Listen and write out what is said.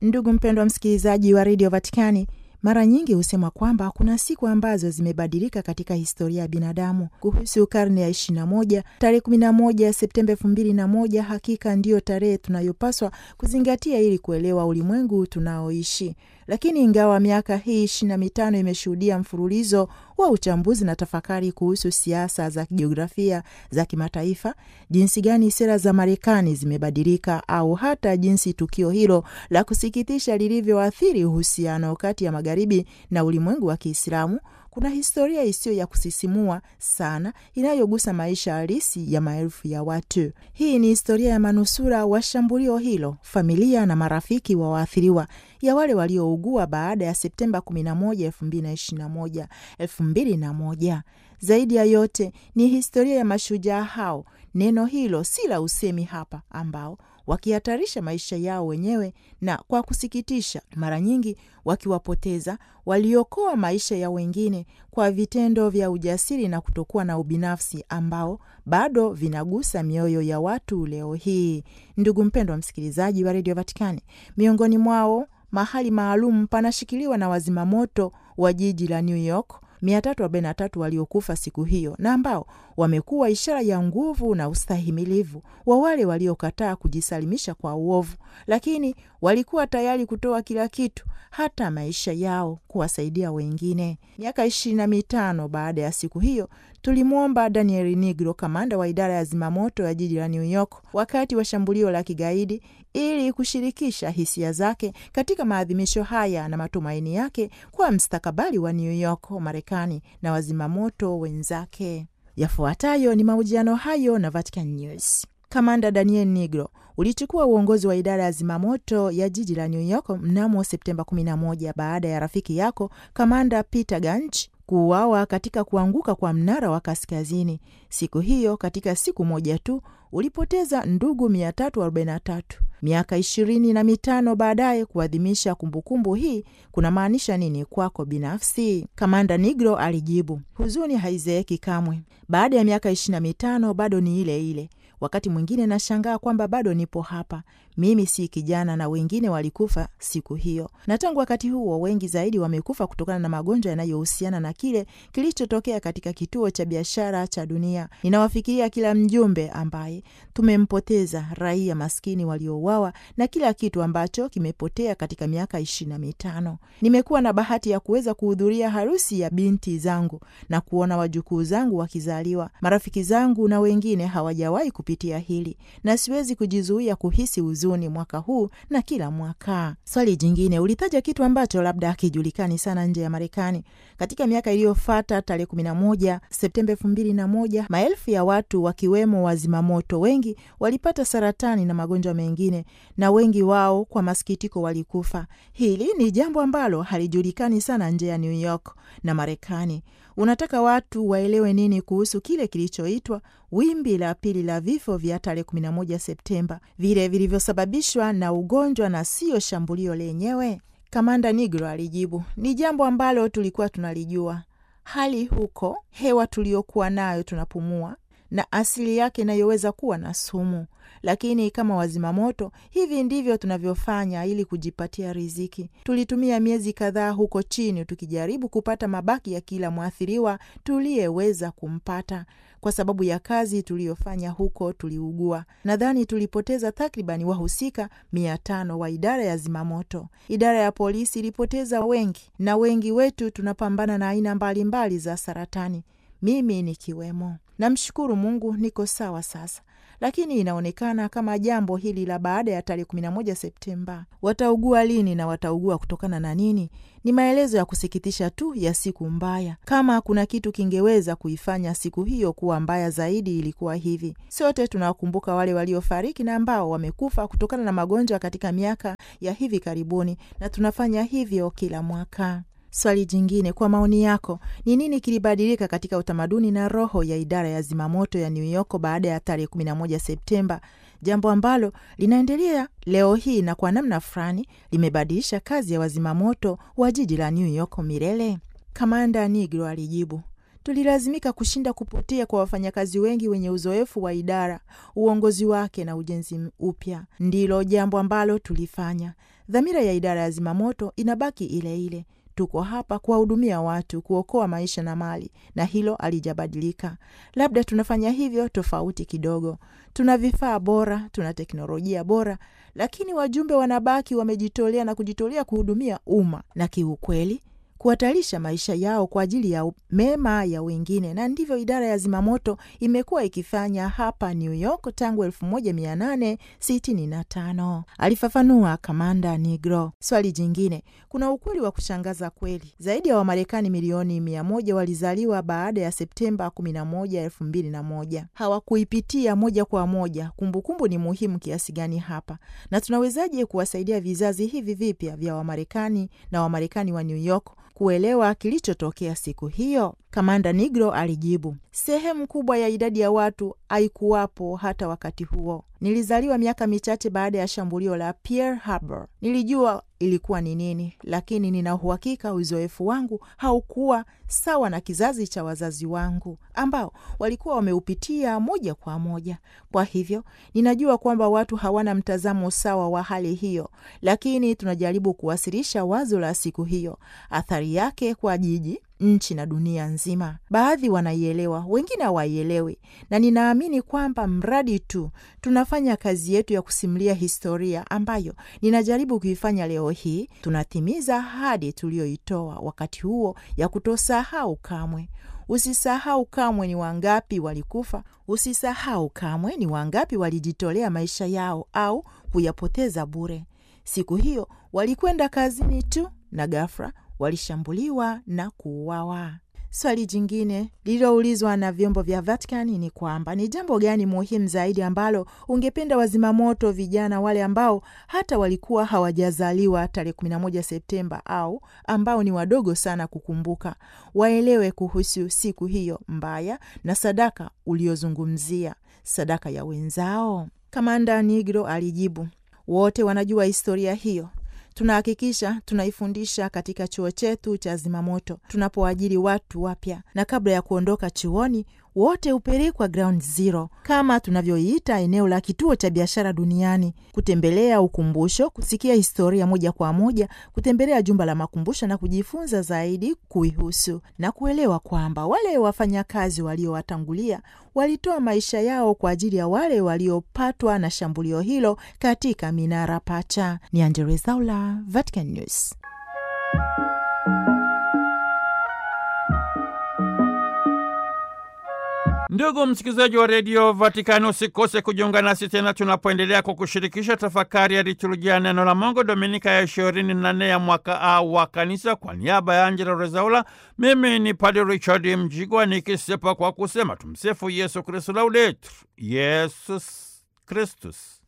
Ndugu mpendwa msikilizaji wa redio Vatikani, mara nyingi husema kwamba kuna siku ambazo zimebadilika katika historia ya binadamu. Kuhusu karne ya 21, tarehe 11 Septemba 2001 hakika ndiyo tarehe tunayopaswa kuzingatia ili kuelewa ulimwengu tunaoishi. Lakini ingawa miaka hii ishirini na mitano imeshuhudia mfululizo wa uchambuzi na tafakari kuhusu siasa za kijiografia za kimataifa, jinsi gani sera za Marekani zimebadilika au hata jinsi tukio hilo la kusikitisha lilivyoathiri uhusiano kati ya magharibi na ulimwengu wa Kiislamu, kuna historia isiyo ya kusisimua sana inayogusa maisha halisi ya maelfu ya watu. Hii ni historia ya manusura wa shambulio hilo, familia na marafiki wa waathiriwa, ya wale waliougua baada ya Septemba 11, 2021, 2001. Zaidi ya yote ni historia ya mashujaa hao, neno hilo si la usemi hapa, ambao wakihatarisha maisha yao wenyewe na kwa kusikitisha, mara nyingi wakiwapoteza, waliokoa maisha ya wengine kwa vitendo vya ujasiri na kutokuwa na ubinafsi ambao bado vinagusa mioyo ya watu leo hii. Ndugu mpendwa msikilizaji wa redio Vatikani, miongoni mwao mahali maalum panashikiliwa na wazimamoto wa jiji la New York 343 waliokufa siku hiyo na ambao wamekuwa ishara ya nguvu na ustahimilivu wa wale waliokataa kujisalimisha kwa uovu, lakini walikuwa tayari kutoa kila kitu, hata maisha yao, kuwasaidia wengine. Miaka ishirini na mitano baada ya siku hiyo tulimwomba Daniel Nigro, kamanda wa idara ya zimamoto ya jiji la New York, wakati wa shambulio la kigaidi, ili kushirikisha hisia zake katika maadhimisho haya na matumaini yake kwa mstakabali wa New York, Marekani na wazimamoto wenzake. Yafuatayo ni mahojiano hayo na Vatican News. Kamanda Daniel Nigro ulichukua uongozi wa idara ya zimamoto ya jiji la New York mnamo Septemba 11 baada ya rafiki yako kamanda Peter Ganch kuuawa katika kuanguka kwa mnara wa kaskazini. Siku hiyo, katika siku moja tu, ulipoteza ndugu 343. Miaka ishirini na mitano baadaye, kuadhimisha kumbukumbu hii kuna maanisha nini kwako binafsi? Kamanda Nigro alijibu, huzuni haizeeki kamwe. Baada ya miaka ishirini na mitano bado ni ile ile. Wakati mwingine nashangaa kwamba bado nipo hapa. Mimi si kijana na wengine walikufa siku hiyo, na tangu wakati huo wengi zaidi wamekufa kutokana na magonjwa yanayohusiana na kile kilichotokea katika kituo cha biashara cha dunia. Ninawafikiria kila mjumbe ambaye tumempoteza, raia maskini waliouawa na kila kitu ambacho kimepotea katika miaka ishirini na mitano. Nimekuwa na bahati ya kuweza kuhudhuria harusi ya binti zangu na kuona wajukuu zangu wakizaliwa. Marafiki zangu na wengine hawajawahi kupitia hili, na siwezi kujizuia kuhisi huzuni mwaka huu na kila mwaka. Swali jingine, ulitaja kitu ambacho labda hakijulikani sana nje ya Marekani. Katika miaka iliyofuata, tarehe 11 Septemba 2001, maelfu ya watu wakiwemo wazimamoto wengi walipata saratani na magonjwa mengine, na wengi wao kwa masikitiko walikufa. Hili ni jambo ambalo halijulikani sana nje ya New York na Marekani. Unataka watu waelewe nini kuhusu kile kilichoitwa wimbi la pili la vifo vya tarehe 11 Septemba, vile vilivyosababishwa na ugonjwa na siyo shambulio lenyewe? Kamanda Nigro alijibu, ni jambo ambalo tulikuwa tunalijua. Hali huko, hewa tuliyokuwa nayo tunapumua na asili yake inayoweza kuwa na sumu, lakini kama wazimamoto, hivi ndivyo tunavyofanya ili kujipatia riziki. Tulitumia miezi kadhaa huko chini tukijaribu kupata mabaki ya kila mwathiriwa tuliyeweza kumpata. Kwa sababu ya kazi tuliyofanya huko, tuliugua. Nadhani tulipoteza takribani wahusika mia tano wa idara ya zimamoto. Idara ya polisi ilipoteza wengi, na wengi wetu tunapambana na aina mbalimbali za saratani, mimi nikiwemo. Namshukuru Mungu niko sawa sasa, lakini inaonekana kama jambo hili la baada ya tarehe 11 Septemba, wataugua lini na wataugua kutokana na nini? Ni maelezo ya kusikitisha tu ya siku mbaya. Kama kuna kitu kingeweza kuifanya siku hiyo kuwa mbaya zaidi, ilikuwa hivi: sote tunawakumbuka wale waliofariki na ambao wamekufa kutokana na magonjwa katika miaka ya hivi karibuni, na tunafanya hivyo kila mwaka. Swali jingine, kwa maoni yako, ni nini kilibadilika katika utamaduni na roho ya idara ya zimamoto ya New York baada ya tarehe 11 Septemba, jambo ambalo linaendelea leo hii na kwa namna fulani limebadilisha kazi ya wazimamoto wa jiji la New York milele? Kamanda Nigro alijibu, tulilazimika kushinda kupotea kwa wafanyakazi wengi wenye uzoefu wa idara, uongozi wake na ujenzi upya. Ndilo jambo ambalo tulifanya. Dhamira ya idara ya zimamoto inabaki ile ile. Tuko hapa kuwahudumia watu, kuokoa maisha na mali, na hilo halijabadilika. Labda tunafanya hivyo tofauti kidogo. Tuna vifaa bora, tuna teknolojia bora, lakini wajumbe wanabaki wamejitolea na kujitolea kuhudumia umma na kiukweli kuhatarisha maisha yao kwa ajili ya mema ya wengine, na ndivyo idara ya zimamoto imekuwa ikifanya hapa New York tangu 1865, alifafanua Kamanda Nigro. Swali jingine, kuna ukweli wa kushangaza kweli. Zaidi ya Wamarekani milioni mia moja walizaliwa baada ya Septemba 11, 2001. Hawakuipitia moja kwa moja. Kumbukumbu kumbu ni muhimu kiasi gani hapa, na tunawezaje kuwasaidia vizazi hivi vipya vya Wamarekani na Wamarekani wa New York kuelewa kilichotokea siku hiyo? Kamanda Nigro alijibu, sehemu kubwa ya idadi ya watu haikuwapo hata wakati huo. Nilizaliwa miaka michache baada ya shambulio la Pearl Harbor. Nilijua ilikuwa ni nini, lakini nina uhakika uzoefu wangu haukuwa sawa na kizazi cha wazazi wangu ambao walikuwa wameupitia moja kwa moja. Kwa hivyo ninajua kwamba watu hawana mtazamo sawa wa hali hiyo, lakini tunajaribu kuwasilisha wazo la siku hiyo, athari yake kwa jiji nchi na dunia nzima. Baadhi wanaielewa, wengine hawaielewi, na ninaamini kwamba mradi tu tunafanya kazi yetu ya kusimulia historia ambayo ninajaribu kuifanya leo hii, tunatimiza ahadi tuliyoitoa wakati huo ya kutosahau kamwe. Usisahau kamwe ni wangapi walikufa. Usisahau kamwe ni wangapi walijitolea maisha yao au kuyapoteza bure. Siku hiyo walikwenda kazini tu na ghafla walishambuliwa na kuuawa. Swali jingine lililoulizwa na vyombo vya Vatikani ni kwamba ni jambo gani muhimu zaidi ambalo ungependa wazimamoto vijana wale ambao hata walikuwa hawajazaliwa tarehe 11 Septemba au ambao ni wadogo sana kukumbuka waelewe kuhusu siku hiyo mbaya na sadaka uliozungumzia, sadaka ya wenzao? Kamanda Nigro alijibu, wote wanajua historia hiyo tunahakikisha tunaifundisha katika chuo chetu cha zimamoto tunapoajiri watu wapya, na kabla ya kuondoka chuoni wote hupelekwa ground zero kama tunavyoiita eneo la kituo cha biashara duniani, kutembelea ukumbusho, kusikia historia moja kwa moja, kutembelea jumba la makumbusho na kujifunza zaidi kuihusu na kuelewa kwamba wale wafanyakazi waliowatangulia walitoa maisha yao kwa ajili ya wale waliopatwa na shambulio hilo katika minara pacha. Ni Angella Rwezaula, Vatican News. Ndugu msikilizaji wa redio Vatikani, usikose kujiunga nasi tena tunapoendelea kukushirikisha tafakari ya liturujia neno la Mungu, dominika ya ishirini na nne ya mwaka A wa Kanisa. Kwa niaba ya Angela Rezaula, mimi ni Padre Richard Mjigwa nikisepa kwa kusema tumsifu Yesu Kristu, laudetur Yesus Kristus.